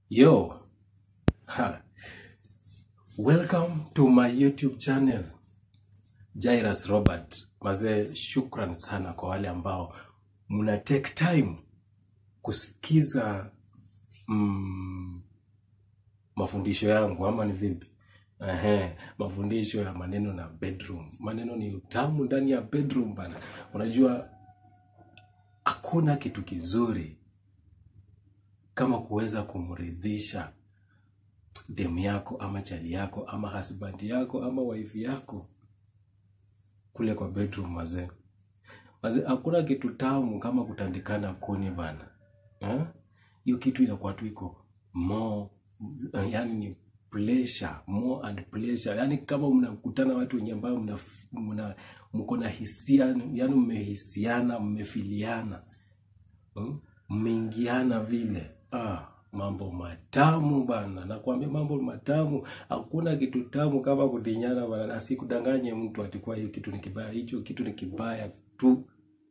Yo, ha. Welcome to my YouTube channel Jairus Robert. Mazee, shukran sana kwa wale ambao mna take time kusikiza mm, mafundisho yangu ama ni vipi? Ehe, mafundisho ya maneno na bedroom. Maneno ni utamu ndani ya bedroom bana. Unajua hakuna kitu kizuri kama kuweza kumridhisha demu yako ama chali yako ama husband yako ama wife yako kule kwa bedroom mazee. Mazee, hakuna kitu tamu kama kutandikana kuni bana. Eh? Hiyo kitu inakuwa tu iko more, uh, yani ni pleasure, more and pleasure. Yani kama mnakutana watu wenye ambao mna, mna mko na hisia, yani mmehisiana, mmefiliana, mm? mmeingiana vile. Ah, mambo matamu bana, nakwambia mambo matamu. Hakuna kitu tamu kama kudinyana bana, asikudanganye mtu atikuwa hiyo kitu ni kibaya. Hicho kitu ni kibaya tu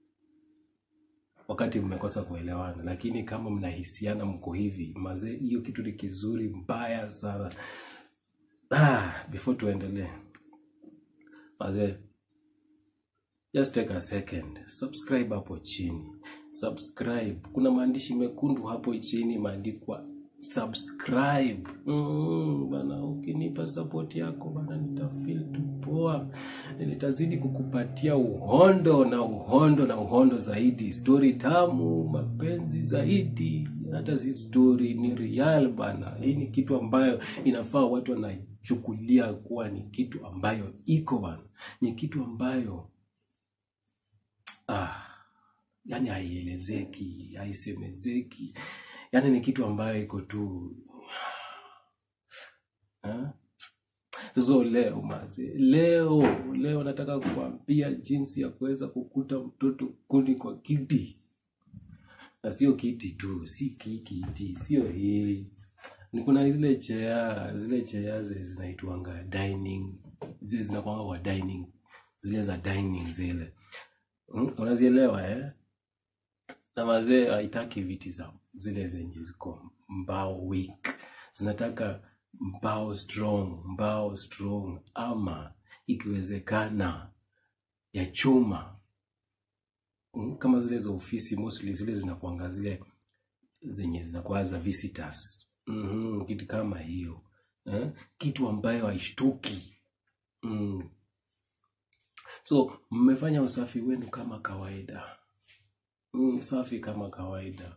wakati mmekosa kuelewana, lakini kama mnahisiana mko hivi mazee, hiyo kitu ni kizuri mbaya sana. Ah, before tuendelee mazee, just take a second, subscribe hapo chini, subscribe. Kuna maandishi mekundu hapo chini imeandikwa subscribe. Mm, bana, ukinipa support yako bana, nitafeel tu poa, nitazidi kukupatia uhondo na uhondo na uhondo zaidi, story tamu, mapenzi zaidi. Hata si story, ni real bana. Hii ni kitu ambayo inafaa watu wanachukulia kuwa ni kitu ambayo iko bana, ni kitu ambayo ah, yani haielezeki, haisemezeki, yani ni kitu ambayo iko tu ah. So leo maze, leo leo nataka kuambia jinsi ya kuweza kukuta mtoto kuni kwa kiti, na sio kiti tu, si ki- kiti, sio hii. Ni kuna zile chea, zile chea zile zinaitwanga dining, zile zinakwanga kwa dining, zile za dining zile, mm, unazielewa eh? na mazee haitaki viti za zile zenye ziko mbao weak, zinataka mbao strong, mbao strong, ama ikiwezekana ya chuma Mm, kama zile za ofisi, mostly zile zinakuanga zile zenye zinakuwa za visitors. mm kitu kama hiyo eh? Kitu ambayo haishtuki mm. So mmefanya usafi wenu kama kawaida mm, usafi kama kawaida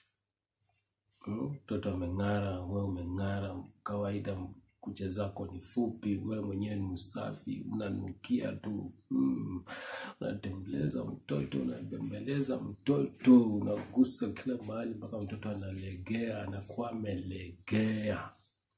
Mm, mtoto ameng'ara, wewe umeng'ara kawaida, kucha zako ni fupi, wewe mwenyewe ni msafi, unanukia tu mm. Unatembeleza mtoto, unabembeleza mtoto, unagusa kila mahali mpaka mtoto analegea, anakuwa amelegea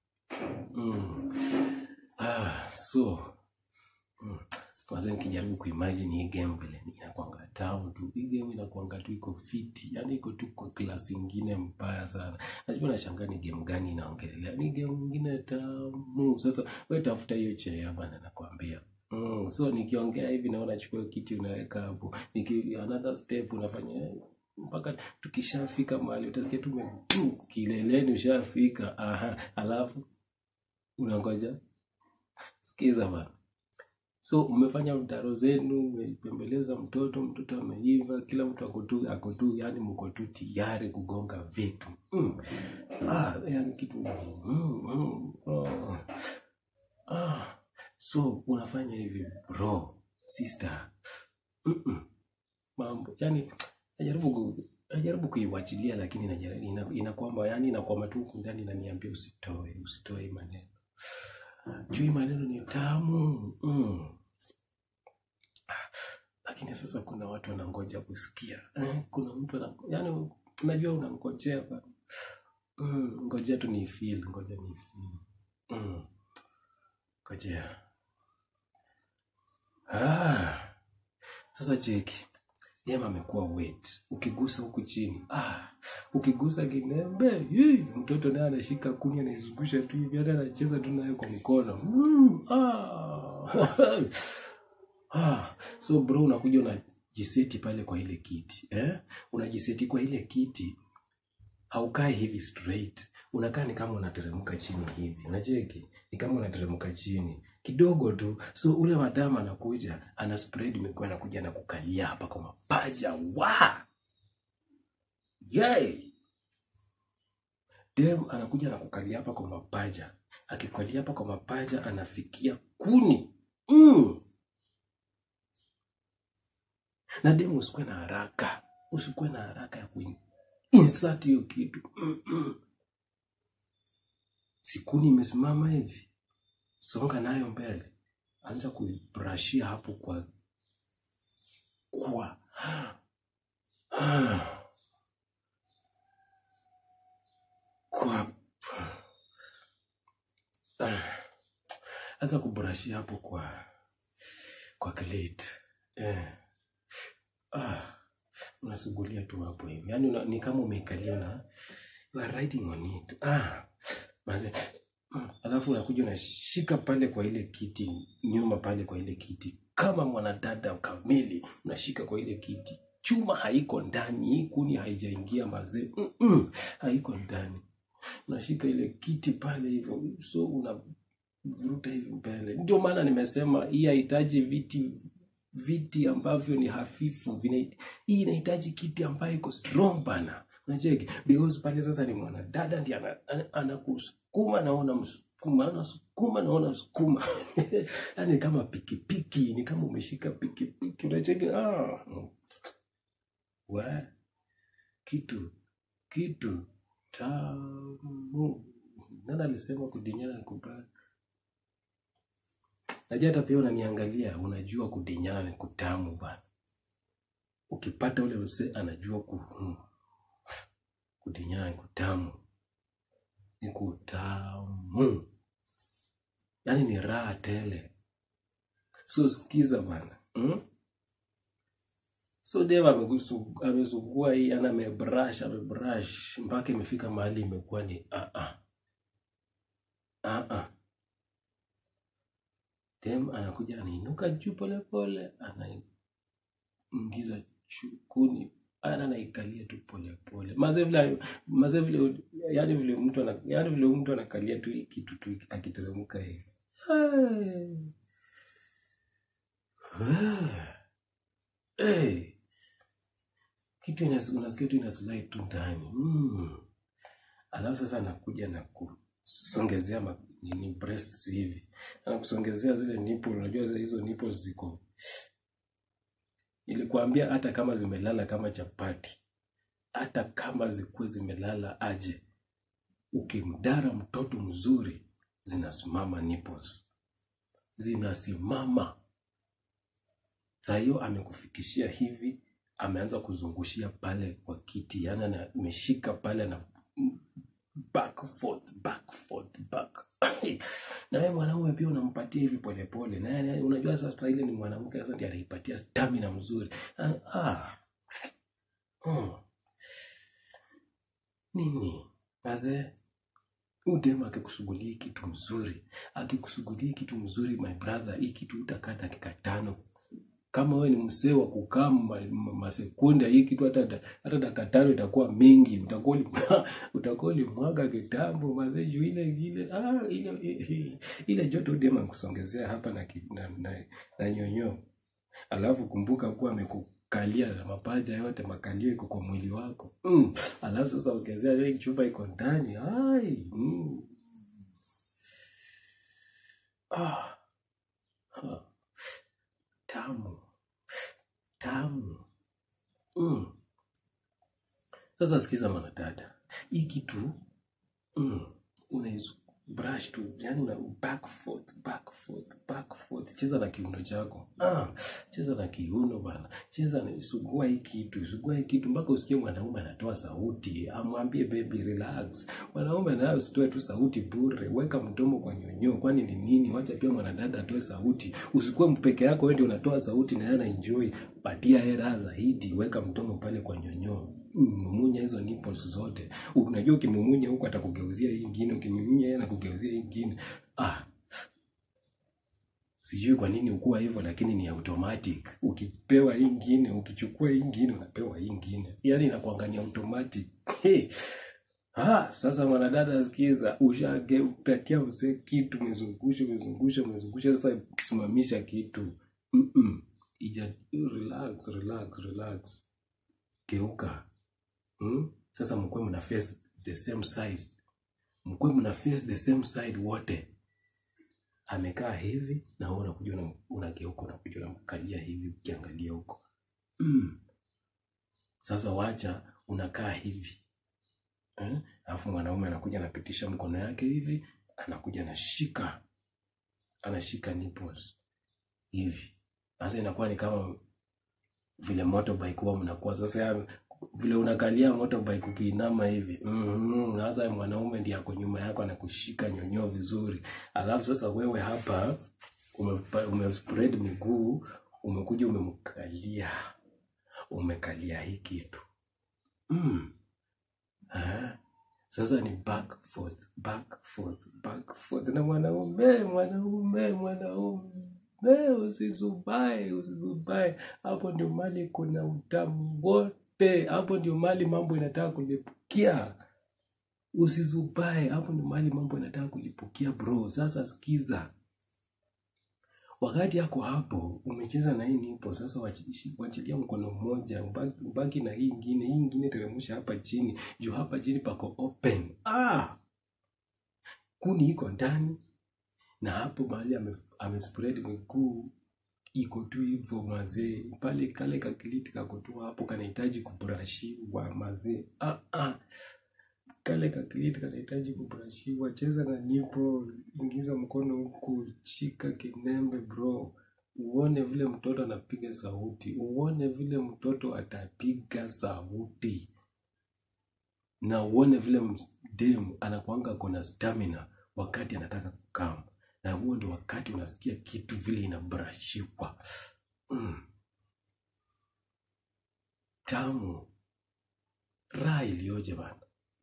mm. Ah, so mm. Kwanza nikijaribu kuimagine hii game vile inakwanga tamu tu, hii game inakwanga tu iko fiti, yani iko tu kwa klasi ingine mbaya sana. Najua nashangaa ni game gani inaongelea, ni game ingine tamu. Sasa wewe tafuta hiyo chea bana, nakwambia. Mm, so nikiongea hivi naona chukua hiyo kiti unaweka hapo, niki another step unafanya mpaka tukishafika mahali utasikia tu ume- tu kileleni, ushafika. Aha, alafu unangoja sikiza bana. So mmefanya mtaro zenu, mmepembeleza mtoto, mtoto ameiva, kila mtu ako tu ako tu, yani mko tu tayari kugonga vitu mm. Ah, yani kitu mm, mm, oh. Ah. So unafanya hivi bro, sister, mm-mm. mambo yani najaribu ku, najaribu kuiwachilia lakini najaribu, ina, inakwamba yani inakwama tu huku ndani inaniambia usitoe, usitoe hii maneno juu hii maneno ni tamu mm. lakini sasa kuna watu wanangoja kusikia eh, kuna mtu ana, yani unajua unangojea ba- mm, ngojea tu ni feel ngoja ni feel mm, ngojea ah, sasa cheki dem amekuwa wet ukigusa huku chini ah, ukigusa kinembe hii, mtoto naye anashika kuni anaizungusha tu hivi hata anacheza tu nayo kwa mkono mm, ah. Ah, so bro unakuja unajiseti pale kwa ile kiti eh? Unajiseti kwa ile kiti haukai hivi straight unakaa ni kama unateremka chini hivi unacheki ni kama unateremka chini kidogo tu so ule madama anakuja ana spread mikono anakuja na kukalia hapa kwa mapaja wa yay dem anakuja na kukalia hapa kwa mapaja akikalia hapa kwa mapaja anafikia kuni mm. na dem usikuwe na haraka usikuwe na haraka ya kuinsert hiyo kitu Mm-mm. sikuni imesimama hivi songa nayo mbele anza kuibrashia hapo kwa kwa kwa anza kubrashia hapo kwa kwa clit eh. ah. unasugulia tu hapo hivi yaani una, ni kama umeikalia na you are riding on it ah. Maze, mm, alafu unakuja unashika pale kwa ile kiti nyuma pale kwa ile kiti kama mwanadada kamili unashika kwa ile kiti chuma haiko ndani hii kuni haijaingia mazee Mm-mm, haiko ndani unashika ile kiti pale hivyo so unavuruta hivi mbele ndio maana nimesema hii hahitaji viti viti ambavyo ni hafifu vina, hii inahitaji kiti ambayo iko strong bana unacheki because pale sasa ni mwanadada ndi anakusukuma ana, ana anakusukuma naona msukuma anasukuma naona msukuma yani kama pikipiki ni kama umeshika pikipiki unacheki ah. wa kitu kitu tamu nani alisema kudinyana ni kubaya najua hata pia unaniangalia unajua kudinyana ni kutamu bana ukipata ule msee anajua ku, mm, kudinyana ni kutamu ni kutamu yaani ni raha tele so sikiza bana mm? so dev amegusu- amesugua hii ana amebrush amebrush mpaka imefika mahali imekuwa ni ah ah ah ah dem anakuja anainuka juu polepole anaingiza chukuni ana anaikalia tu polepole maze vile maze vile yani vile mtu ana yani vile mtu anakalia tu hii kitu tu akiteremka hivi Hey. Hey. kitu inas- unasikia tu inaslide tu ndani mm. alafu sasa anakuja na kusongezea ma, nini breasts hivi anakusongezea zile nipple unajua za- hizo nipples ziko nilikuambia hata kama zimelala kama chapati hata kama zikuwe zimelala aje ukimdara mtoto mzuri zinasimama nipples zinasimama saa hiyo amekufikishia hivi ameanza kuzungushia pale kwa kiti yani ana- ameshika pale na back forth back forth back na wewe mwanaume pia unampatia hivi polepole na yeye unajua sasa ile ni mwanamke sasa ndiye anaipatia stamina mzuri ah, ah. Hmm. nini mazee udem akikusugulia kitu mzuri akikusugulia kitu mzuri my brother hii kitu utakaa dakika tano kama wewe ni msee wa kukaa ma- ma- masekunde hii kitu hata hata dakika tano itakuwa mingi utakuwa uli- utakuwa ulimwaga kitambo mazee juu ile ile ah, ile ile joto dema kusongezea hapa na, ki- na, na, na nyonyo alafu kumbuka kuwa amekukalia na mapaja yote makalio iko kwa mwili wako mm. alafu sasa ongezea ile chupa iko ndani ai mm. ah. ah. tamu tamu mm. Sasa sikiza mwanadada, hii kitu mm, unaiz brush tu, yani una back forth, back forth, back forth. Cheza na kiuno chako ah, cheza na kiuno bana, cheza na sugua hii kitu, sugua hii kitu mpaka usikie mwanaume anatoa sauti, amwambie baby relax. Mwanaume naye usitoe tu sauti bure, weka mdomo kwa nyonyo, kwani ni nini? Wacha pia mwanadada atoe sauti, usikuwe mpeke yako, wewe ndio unatoa sauti na yeye ana enjoy. Patia yeye raha zaidi, weka mdomo pale kwa nyonyo mumunya hizo nipples zote. Unajua ukimumunya huku atakugeuzia hii ingine, ukimumunya yeye anakugeuzia hii ingine. Ah, sijui kwa nini ukuwa hivyo, lakini ni automatic. Ukipewa hii ingine, ukichukua hii ingine, unapewa hii ingine, yaani inakuanga ni automatic. Hey, Ah, sasa mwanadada sikiza, ushapatia msee kitu, umezungusha umezungusha umezungusha, sasa simamisha kitu. Mm-mm. Ija, relax, relax, relax. Geuka. Mm? Sasa mkwe mna face the same side. Mkwe mna face the same side wote. Amekaa hivi na wewe unakuja una- unageuka unakuja unamkalia hivi ukiangalia huko. Mm. Sasa wacha unakaa hivi. Eh? Alafu mwanaume anakuja anapitisha mkono yake hivi, anakuja anashika, anashika nipples hivi. Sasa inakuwa ni kama vile motorbike huwa mnakuwa sasa ya, vile unakalia motorbike ukiinama hivi mm sasa mwanaume ndiye ako nyuma yako anakushika nyonyo vizuri, alafu sasa wewe hapa umepa- umespread miguu, umekuja umemkalia, umekalia hii kitu mm. Ah, sasa ni back forth, back forth, back forth na mwanaume, mwanaume, mwanaume, usizubae, usizubae. Hapo ndio mali kuna utamu wote, hapo ndio mali mambo inataka kulipukia. Usizubae, hapo ndio mali mambo inataka kulipukia bro. Sasa sikiza, wakati yako hapo umecheza na hii nipo sasa, wachi- wachilia mkono mmoja, ubaki, ubaki na hii ingine, hii ingine teremsha hapa chini, juu hapa chini pako open. Ah, kuni iko ndani na hapo mahali ame, ame spread miguu iko tu hivyo mazee, pale kale kakiliti kako tu hapo, kanahitaji kubrashiwa mazee. Ah, ah. Kale kakiliti kanahitaji kubrashiwa. Cheza na nipo, ingiza mkono huku, shika kinembe bro, uone vile mtoto anapiga sauti, uone vile mtoto atapiga sauti, na uone vile dem anakuanga kona stamina wakati anataka kukam, na huo ndio wakati unasikia kitu vile inabrashiwa. Mm, tamu, raha iliyoje bana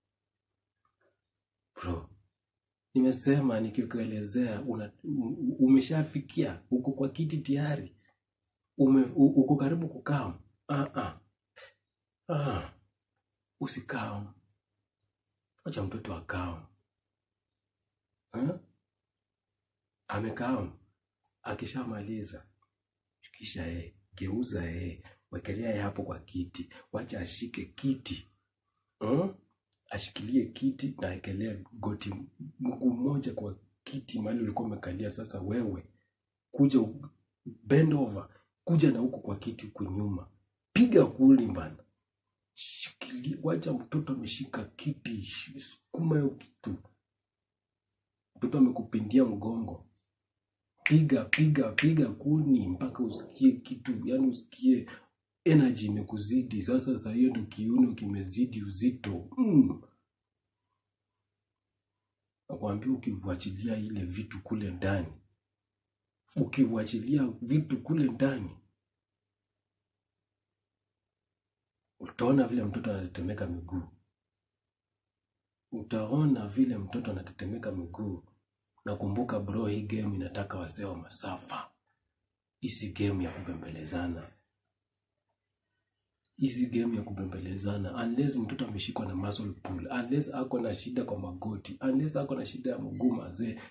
bro. Nimesema nikikuelezea una, u- umeshafikia uko kwa kiti tayari, ume, u- uko karibu kukam. Ah, ah, ah, usikam, acha mtoto akam. Ah, amekam, akishamaliza kisha yeye geuza yeye, wekelea yeye hapo kwa kiti, wacha ashike kiti mm? ashikilie kiti na aekelee goti mguu mmoja kwa kiti mahali ulikuwa umekalia. Sasa wewe kuja u- bend over, kuja na huku kwa kiti huku nyuma, piga kuli bana, shikilia, wacha mtoto ameshika kiti, sh- sukuma hiyo kitu, mtoto amekupindia mgongo, piga piga piga kuni mpaka usikie kitu, yani usikie energy imekuzidi sasa. Saa hiyo ndio kiuno kimezidi uzito mm. Nakwambia ukiuachilia ile vitu kule ndani, ukiuachilia vitu kule ndani, utaona vile mtoto anatetemeka miguu, utaona vile mtoto anatetemeka miguu. Nakumbuka bro, hii game inataka wasee wa masafa, isi game ya kubembelezana, isi game ya kubembelezana, unless mtoto ameshikwa na muscle pull, unless ako na shida kwa magoti, unless ako na shida ya mguu mazee.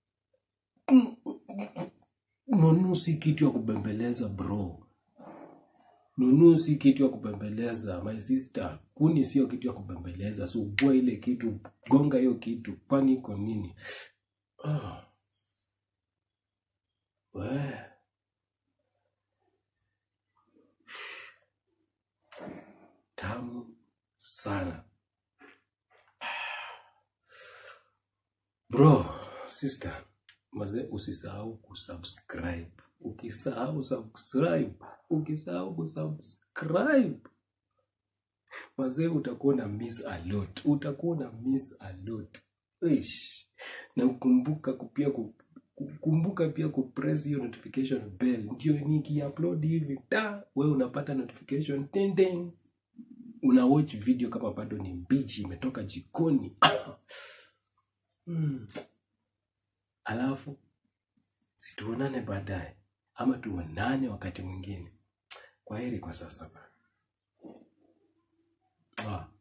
Nunu si kitu ya kubembeleza bro. Nunu si kitu ya kubembeleza my sister. Kuni sio kitu ya kubembeleza. Subua ile kitu, gonga hiyo kitu, kwani iko nini? Ah, we, tamu sana bro, sister, maze, usisahau kusubscribe. Ukisahau subscribe, ukisahau kusubscribe Wazee utakuwa na miss a lot, utakuwa na miss a lot. Ish. Na ukumbuka kupia ku, ku- kumbuka pia kupress hiyo notification bell, ndio nikiupload hivi ta wewe unapata notification ting ting. Una watch video kama bado ni mbichi, imetoka jikoni mm. Alafu situonane baadaye, ama tuonane wakati mwingine. Kwa heri kwa sasa bana. Ah.